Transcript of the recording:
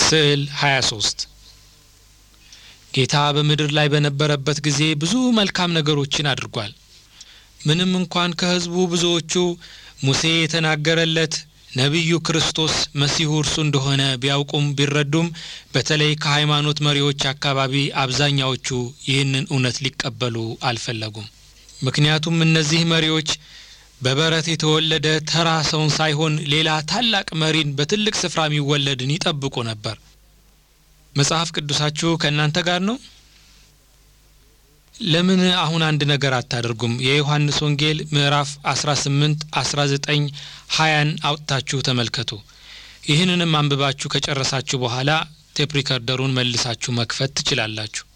ስዕል 23 ጌታ በምድር ላይ በነበረበት ጊዜ ብዙ መልካም ነገሮችን አድርጓል። ምንም እንኳን ከሕዝቡ ብዙዎቹ ሙሴ የተናገረለት ነቢዩ ክርስቶስ መሲሁ እርሱ እንደሆነ ቢያውቁም ቢረዱም በተለይ ከሃይማኖት መሪዎች አካባቢ አብዛኛዎቹ ይህንን እውነት ሊቀበሉ አልፈለጉም። ምክንያቱም እነዚህ መሪዎች በበረት የተወለደ ተራ ሰውን ሳይሆን ሌላ ታላቅ መሪን በትልቅ ስፍራ የሚወለድን ይጠብቁ ነበር። መጽሐፍ ቅዱሳችሁ ከእናንተ ጋር ነው? ለምን አሁን አንድ ነገር አታደርጉም? የዮሐንስ ወንጌል ምዕራፍ 18፣ 19፣ 20ን አውጥታችሁ ተመልከቱ። ይህንንም አንብባችሁ ከጨረሳችሁ በኋላ ቴፕ ሪከርደሩን መልሳችሁ መክፈት ትችላላችሁ።